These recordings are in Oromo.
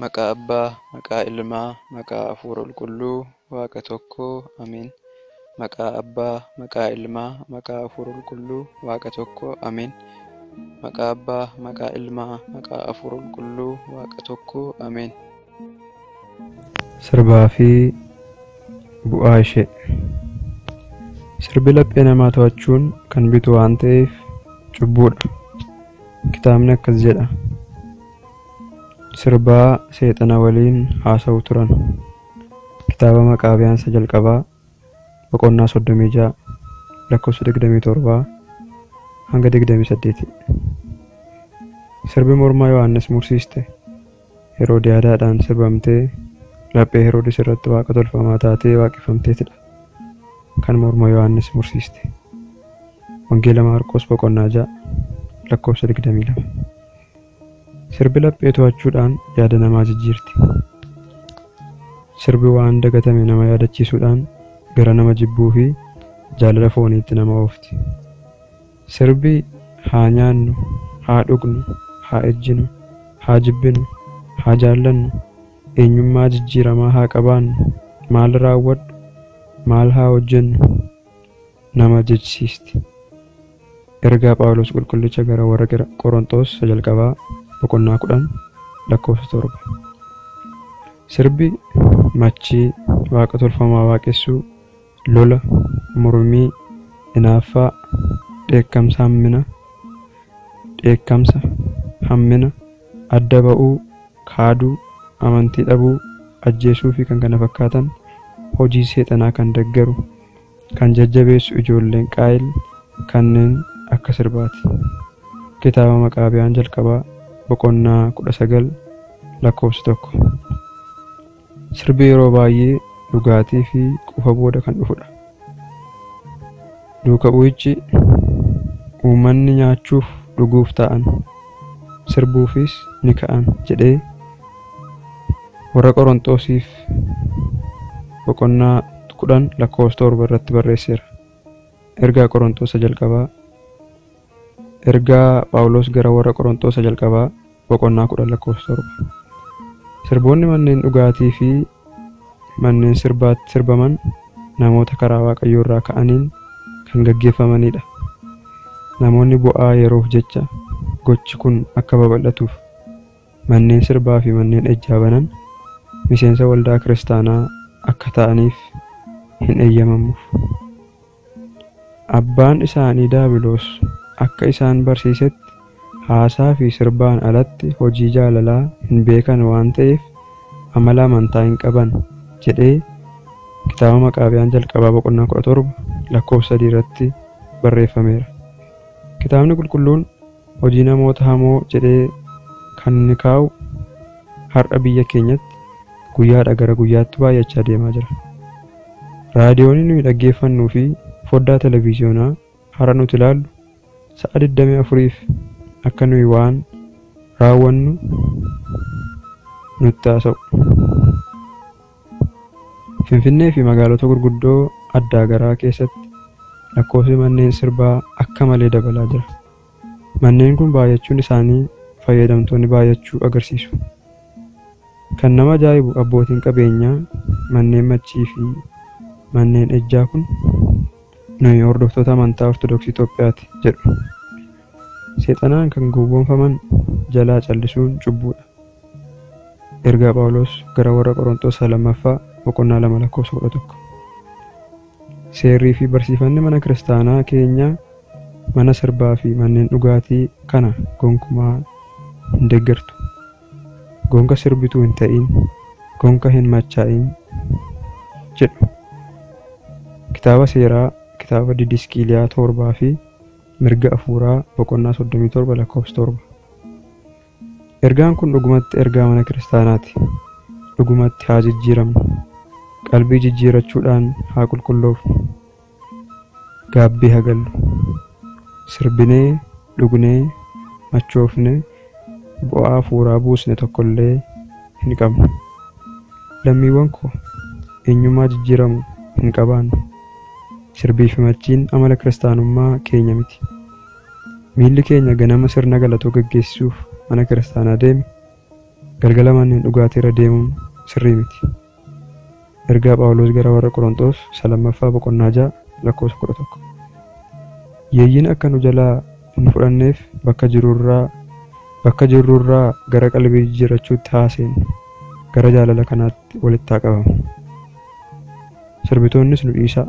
Maqaa Abbaa, maqaa Ilmaa, maqaa Hafuura Qulqulluu, Waaqa tokkoo, Ameen. Maqaa Abbaa, maqaa Ilmaa, maqaa Hafuura Qulqulluu, Waaqa tokkoo, Ameen. Maqaa Abbaa, maqaa Ilmaa, maqaa Hafuura Qulqulluu, Waaqa tokkoo, Ameen. Sirbaa fi bu'aa ishee. Sirbi laphee namaa to'achuun kan bitu waan ta'eef cubbuudha. Kitaabni akkas jedha. Sirbaa seexana waliin haasa'u turan. Kitaaba Maqaabiyaansa jalqabaa boqonnaa soddomii ja'a lakkoofsa digdamii torbaa hanga digdamii saddeeti. Sirbi mormaa Yohaannis mursiiste Heroodiyaadaadhaan sirbamtee laphee Heroodis irratti waaqa tolfamaa taatee waaqeffamteetidha. Kan morma Yohaannis mursiiste. Wangeela Maarqos boqonnaa ja'a lakkoofsa digdamii lama. Sirbi laphee to'achuudhaan yaada namaa jijjiirti. Sirbi waan dagatame nama yaadachiisuudhaan gara nama jibbuu fi jaalala fooniitti nama oofti. Sirbi haa nyaannu, haa dhugnu, haa ejjinu, haa jibbinu, haa jaallannu, eenyummaa jijjiiramaa haa qabaannu, maal raawwadhu, maal haa hojjennu nama jechisiisti. Ergaa Phaawulos Qulqullicha gara warra Qorontos jalqabaa boqonnaa kudhan lakkoofsa torba. Sirbi machii waaqa tolfamaa waaqessuu, lola, mormii, hinaaffaa, dheekkamsa hammina, dheekkamsa, hammina, adda ba'uu, kaaduu, amantii dhabuu, ajjeesuu fi kan kana fakkaatan hojii seexanaa kan deggeru, kan jajjabeessu ijoolleen qaayil kanneen akka sirbaati. Kitaaba Maqaabiyaan jalqabaa boqonnaa kudha sagal lakkoofsa tokko. Sirbi yeroo baay'ee dhugaatii fi quufa booda kan dhufudha. Duuka bu'ichi uummanni nyaachuuf dhuguuf ta'an sirbuufis ni ka'an jedhee warra Qorontosiif boqonnaa kudhan lakkoofsa torba irratti barreesseera. Ergaa Qorontosa jalqabaa Ergaa Phaawulos gara warra Qorontosa jalqabaa boqonnaa kudhan lakkoofsa torba. Sirboonni manneen dhugaatii fi manneen sirbaatti sirbaman namoota karaa Waaqayyoo irraa ka'aniin kan gaggeeffamanidha. Namoonni bu'aa yeroof jecha gochi kun akka babal'atuuf manneen sirbaa fi manneen ejjaa banan miseensa waldaa kiristaanaa akka ta'aniif hin eeyyamamuuf. Abbaan isaanii Daabiloos akka isaan barsiisetti haasaa fi sirbaan alatti hojii jaalalaa hin beekan waan ta'eef amala amantaa hin qaban jedhee kitaaba Maqaabiyaan jalqabaa boqonnaa kudha torba lakkoofsa sadii irratti barreeffameera. Kitaabni qulqulluun hojii namoota hamoo jedhee kan inni kaa'u har'a biyya keenyatti guyyaadha gara guyyaatti baay'achaa deemaa jira. Raadiyoonni nuyi dhaggeeffannuu fi foddaa televiziyoonaa har'a nuti ilaallu sa'a 24f akka nuyi waan raawwannu nutti haasa'u. Finfinnee fi magaalota gurguddoo addaa garaa keessatti lakkoofsi manneen sirbaa akka malee dabalaa jira. Manneen kun baay'achuun isaanii fayyadamtoonni baay'achuu agarsiisu. Kan nama ajaa'ibu abbootiin qabeenyaa manneen machii fi manneen ejjaa kun nuyi hordoftoota amantaa Ortodoksii Itoophiyaati jedhu. Seexanaan kan gowwoomfaman jalaa callisuun cubbuudha. Ergaa Phaawulos gara warra Qorontos lammaffaa boqonnaa lama lakkoofsa kudha tokko. Seerrii fi barsiifanni mana kiristaanaa keenyaa mana sirbaa fi manneen dhugaatii kana gonkumaa hin deeggartu. Gonka sirbituu hin ta'in, gonka hin machaa'in jedhu. Kitaaba seeraa kitaaba didiskiiliyaa torbaa fi mirga afuuraa boqonnaa soddomii torba lakkoofsa torba. Ergaan kun dhugumatti ergaa mana kiristaanaati. Dhugumatti haa jijjiiramnu. Qalbii jijjiirachuudhaan haa qulqulloofnu. Gaabbii haa gallu. Sirbinee, dhugnee, machoofnee, bu'aa afuuraa buusne tokkollee hin qabnu. Lammiiwwan koo eenyummaa jijjiiramu hin qabaannu. Sirbii fi machiin amala kiristaanummaa keenya miti. Miilli keenya ganama sirna galatoo gaggeessuuf mana kiristaanaa deeme galgala manneen dhugaatii irra deemuun sirrii miti. Ergaa Phaawulos gara warra Qorontos isa lammaffaa boqonnaa ja'a lakkoofsa kudha tokko. Yeeyyiin akka nu jalaa hin fudhanneef bakka jirurraa bakka jirrurraa gara qalbii jijjiirrachuutti haaseen gara jaalala kanaatti walitti haa qabamu. Sirbitoonnis nu dhiisaa.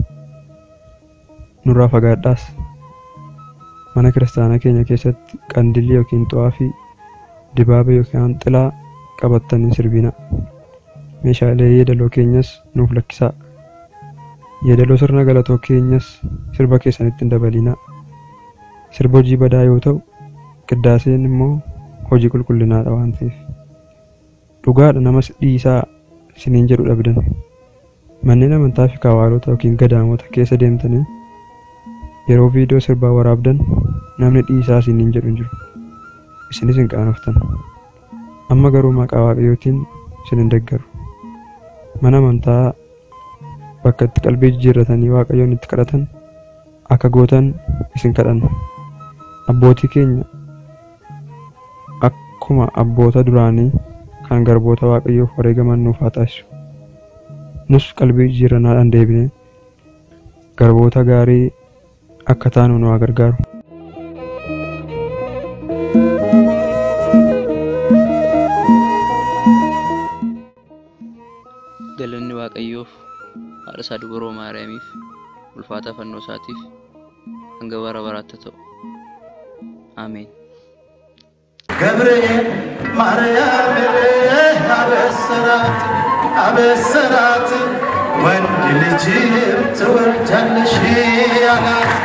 Nurraa fagaadhaas. Mana kiristaanaa keenya keessatti qandilii yookiin xu'aa fi dibaabee yookiin xilaa qabattanii sirbina. Meeshaalee yeedaloo keenyas nuuf lakkisaa. Yeedaloo sirna galatoo keenyas sirba keessanitti hin dabalinaa. Sirba hojii badaa yoo ta'u, qiddaaseen immoo hojii qulqullinaadha waan ta'eef. Dhugaadha namas dhiisaa isiniin jedhu dhabdan. Manneen amantaa fi kaawwaalota yookiin gadaamota keessa deemtanii yeroo viidiyoo sirbaa waraabdan namni dhiisaa isiniin jedhu hin jiru. Isinis hin qaanoftan. Amma garuu maqaa waaqayyootiin isin hin deeggaru. Mana amantaa bakka itti qalbii jijjiirratanii waaqayyoon itti kadhatan akka gootan isin kadhanna. Abbootii keenya akkuma abboota duraanii kan garboota waaqayyoof wareegaman nuuf haa taasisu. Nus qalbii jijjiirrannaadhaan deebinee garboota gaarii akka taanu nu haa gargaaru. Galanni Waaqayyoof haadha isaa dubroo Maariyaamiif ulfaataa fannoo isaatiif hanga bara baraatti ta'u. Ameen. ገብርኤል ማርያም አበሰራት አበሰራት ወንድ ልጅም ትወልጃለሽ አላት